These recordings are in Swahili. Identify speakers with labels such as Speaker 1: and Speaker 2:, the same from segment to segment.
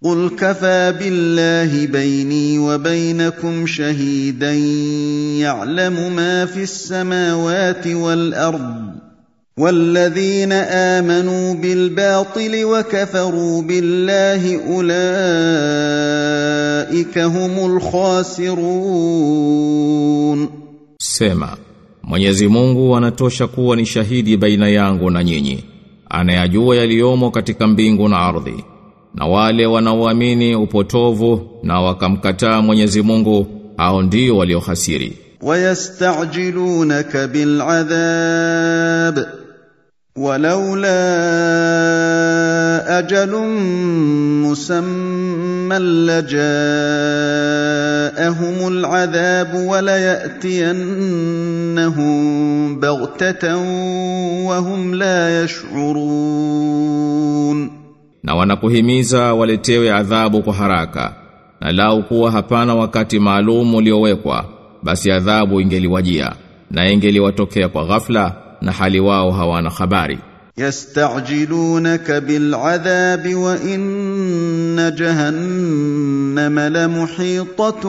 Speaker 1: قل كفى بالله بيني وبينكم شهيدا يعلم ما في السماوات والارض والذين امنوا بالباطل وكفروا بالله اولئك هم الخاسرون
Speaker 2: Sema, Mwenyezi Mungu anatosha kuwa ni shahidi baina yangu na nyinyi. Anayajua yaliyomo katika mbingu na ardhi. Na wale wanaoamini upotovu na wakamkataa Mwenyezi Mungu, hao ndio waliohasiri.
Speaker 1: ويستعجلونك بالعذاب ولولا اجل مسمى لجاءهم العذاب ولياتينهم بغته وهم لا يشعرون
Speaker 2: Na wanakuhimiza waletewe adhabu kwa haraka. Na lau kuwa hapana wakati maalum uliowekwa, basi adhabu ingeliwajia na ingeliwatokea kwa ghafla na hali wao hawana habari.
Speaker 1: يستعجلونك بالعذاب وان جهنم لمحيطه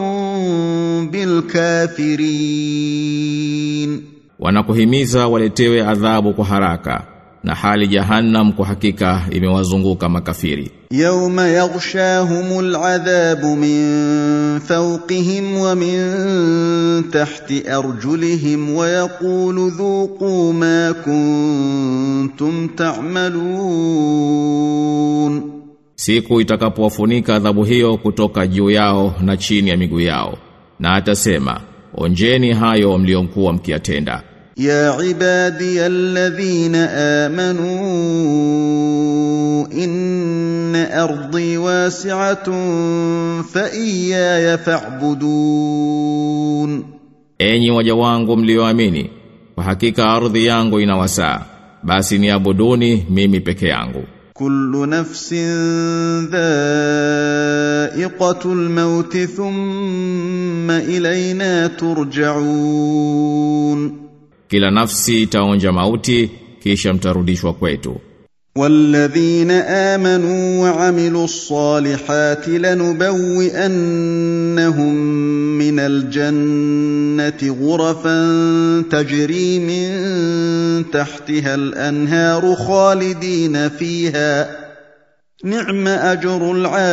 Speaker 1: بالكافرين
Speaker 2: Wanakuhimiza waletewe adhabu kwa haraka na hali jahannam kwa hakika imewazunguka makafiri.
Speaker 1: يوم يغشاهم العذاب من فوقهم ومن تحت ارجلهم ويقول ذوقوا ما كنتم تعملون
Speaker 2: Siku itakapowafunika adhabu hiyo kutoka juu yao na chini ya miguu yao. Na atasema, onjeni hayo mliokuwa mkiyatenda.
Speaker 1: يا عبادي الذين امنوا ان ارضي واسعه فاياي فاعبدون
Speaker 2: Enyi waja wangu mlioamini, kwa hakika ardhi yangu ina wasaa, basi niabuduni mimi peke yangu.
Speaker 1: كل نفس ذائقه الموت ثم الينا ترجعون
Speaker 2: Kila nafsi itaonja mauti, kisha mtarudishwa kwetu.
Speaker 1: والذين امنوا وعملوا الصالحات لنبوئنهم من الجنه غرفا تجري من تحتها الانهار خالدين فيها نعم اجر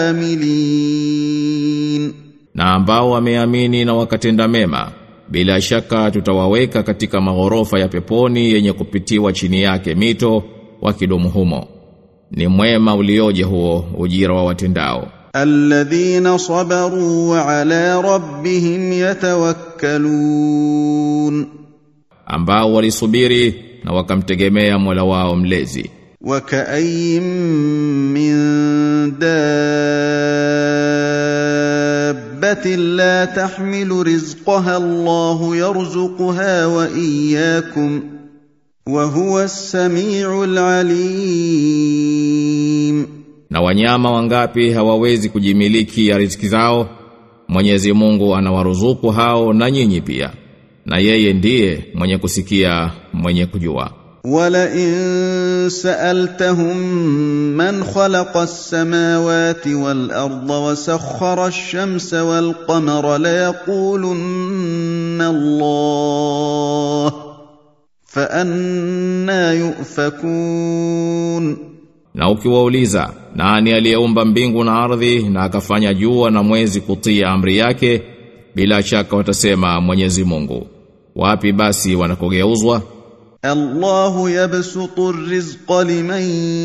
Speaker 1: العاملين
Speaker 2: Na ambao wameamini na wakatenda mema, bila shaka tutawaweka katika maghorofa ya peponi yenye kupitiwa chini yake mito wakidumu humo. Ni mwema ulioje huo ujira wa watendao.
Speaker 1: الذين صبروا وعلى ربهم يتوكلون
Speaker 2: ambao walisubiri na wakamtegemea Mola wao mlezi.
Speaker 1: وكأي من دابة لا تحمل رزقها الله يرزقها وإياكم وهو السميع العليم
Speaker 2: Na wanyama wangapi hawawezi kujimiliki ya riziki zao? Mwenyezi Mungu anawaruzuku hao na nyinyi pia. Na yeye ndiye mwenye kusikia, mwenye kujua.
Speaker 1: ولئن سألتهم من خلق السماوات والأرض وسخر الشمس والقمر ليقولن الله فأنا يؤفكون
Speaker 2: Na ukiwauliza nani aliyeumba mbingu na ardhi na akafanya jua na mwezi kutia amri yake bila shaka watasema Mwenyezi Mungu. Wapi basi wanakogeuzwa?
Speaker 1: الله يبسط الرزق لمن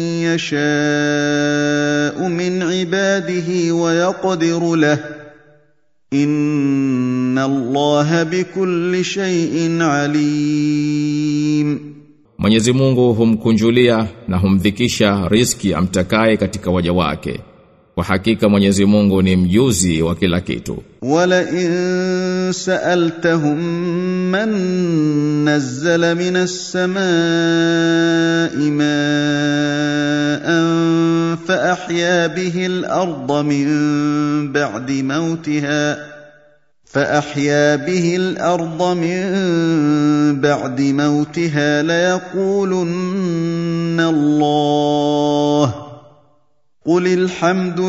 Speaker 1: يشاء من عباده ويقدر له ان الله بكل شيء عليم
Speaker 2: Mwenyezi Mungu humkunjulia na humdhikisha riski amtakaye katika waja wake. Kwa hakika Mwenyezi Mungu ni mjuzi wa kila kitu.
Speaker 1: ولئن سالتهم من نزل من السماء ماء فاحيا به الارض من بعد موتها فاحيا به الارض من بعد موتها ليقولن الله قل الحمد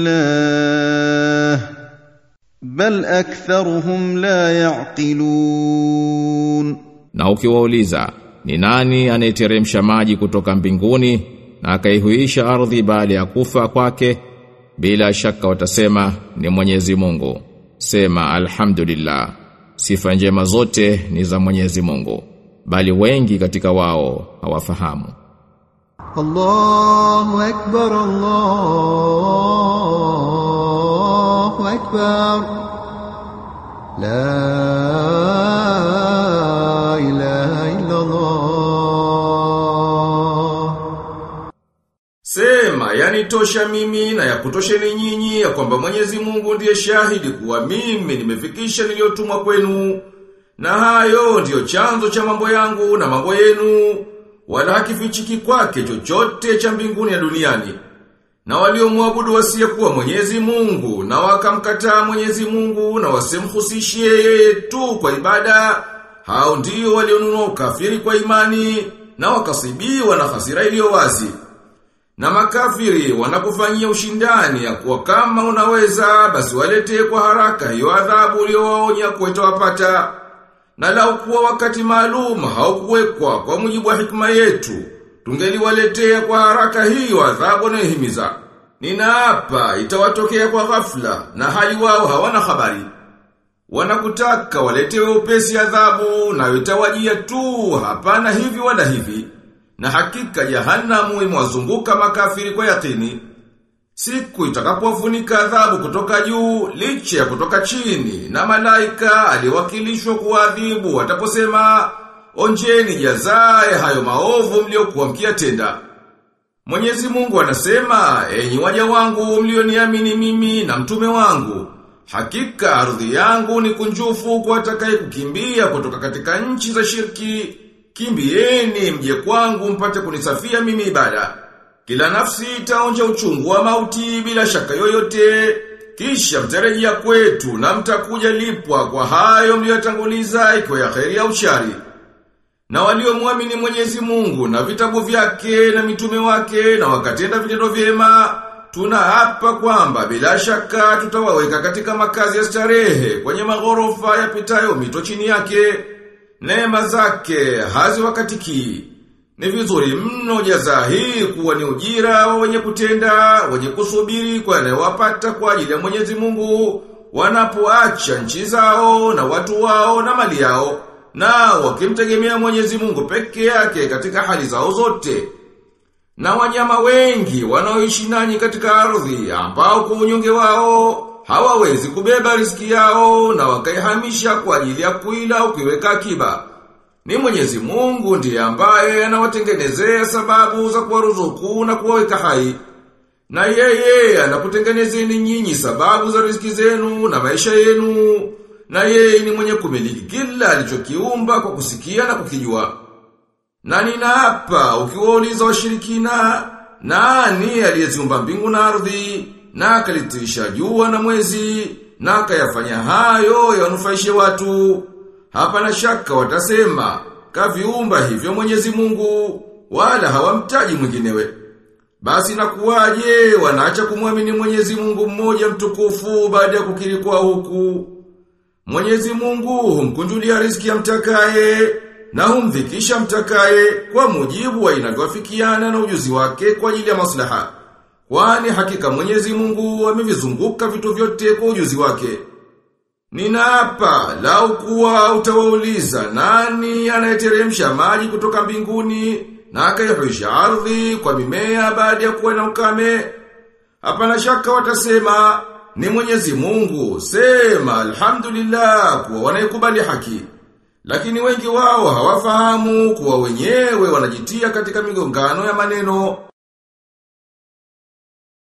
Speaker 1: لله بل اكثرهم لا يعقلون
Speaker 2: Na ukiwauliza ni nani anayeteremsha maji kutoka mbinguni na akaihuisha ardhi baada ya kufa kwake bila shaka watasema ni Mwenyezi Mungu sema alhamdulillah sifa njema zote ni za Mwenyezi Mungu bali wengi katika wao hawafahamu
Speaker 3: الله أكبر الله أكبر لا إله إلا الله
Speaker 4: Sema, yani tosha mimi na ya kutosheni nyinyi ya kwamba Mwenyezi Mungu ndiye shahidi kuwa mimi nimefikisha niliyotumwa kwenu. Na hayo ndiyo chanzo cha mambo yangu na mambo yenu, wala hakifichiki kwake chochote cha mbinguni ya duniani. Na waliomwabudu wasiyekuwa Mwenyezi Mungu na wakamkataa Mwenyezi Mungu na wasimhusishie yeye tu kwa ibada, hao ndio walionunua ukafiri kwa imani na wakasibiwa na hasira iliyo wazi. Na makafiri wanakufanyia ushindani ya kuwa kama unaweza basi waletee kwa haraka hiyo adhabu uliyowaonya kuwa itawapata. Na lau kuwa wakati maalum haukuwekwa kwa mujibu wa hikma yetu, tungeliwaletea kwa haraka hiyo adhabu wanayohimiza. Ninaapa itawatokea kwa ghafla na hali wao hawana habari. Wanakutaka waletewe upesi adhabu na itawajia tu hapana hivi wala hivi. Na hakika jahanamu imewazunguka makafiri kwa yakini. Siku itakapofunika adhabu kutoka juu, licha ya kutoka chini, na malaika aliwakilishwa kuadhibu wataposema, onjeni jazae hayo maovu mliokuwa mkiyatenda. Mwenyezi Mungu anasema, enyi waja wangu mlioniamini mimi na mtume wangu, hakika ardhi yangu ni kunjufu kwa atakaye kukimbia kutoka katika nchi za shirki, kimbieni mje kwangu mpate kunisafia mimi ibada. Kila nafsi itaonja uchungu wa mauti bila shaka yoyote, kisha mtarejea kwetu na mtakuja lipwa kwa hayo mliyotanguliza ikiwa ya kheri au shari. Na waliomwamini Mwenyezi Mungu na vitabu vyake na mitume wake na wakatenda vitendo vyema, tunaapa kwamba bila shaka tutawaweka katika makazi ya starehe kwenye maghorofa yapitayo mito chini yake. Neema zake haziwakatiki. Ni vizuri mno jaza hii kuwa ni ujira wa wenye kutenda, wenye kusubiri kwa yanayowapata kwa ajili ya Mwenyezi Mungu, wanapoacha nchi zao na watu wao na mali yao, na wakimtegemea Mwenyezi Mungu peke yake katika hali zao zote. Na wanyama wengi wanaoishi nanyi katika ardhi ambao kwa unyonge wao hawawezi kubeba riski yao na wakaihamisha kwa ajili ya kuila au kuiweka akiba. Ni Mwenyezi Mungu ndiye ambaye anawatengenezea sababu za kuwaruzuku na kuwaweka hai. Na yeye anakutengenezeni nyinyi sababu za riziki zenu na maisha yenu. Na yeye ni mwenye kumiliki kila alichokiumba kwa kusikia na kukijua. Na ninaapa ukiwauliza washirikina nani aliyeziumba mbingu na ardhi na akalitirisha jua na mwezi na akayafanya hayo yanufaishe watu. Hapana shaka watasema, kaviumba hivyo Mwenyezi Mungu, wala hawamtaji mwinginewe. Basi nakuwaje wanaacha kumwamini Mwenyezi Mungu mmoja mtukufu baada ya kukiri kwa huku. Mwenyezi Mungu humkunjulia riziki ya mtakaye na humdhikisha mtakaye kwa mujibu wa inavyofikiana na ujuzi wake kwa ajili ya maslaha. Kwani hakika Mwenyezi Mungu amevizunguka vitu vyote kwa ujuzi wake. Ninaapa lau kuwa utawauliza nani anayeteremsha maji kutoka mbinguni na akaihuisha ardhi kwa mimea baada ya kuwa na ukame. Hapana shaka watasema ni Mwenyezi Mungu. Sema alhamdulillah kuwa wanaikubali haki. Lakini wengi wao hawafahamu kuwa wenyewe wanajitia katika migongano ya maneno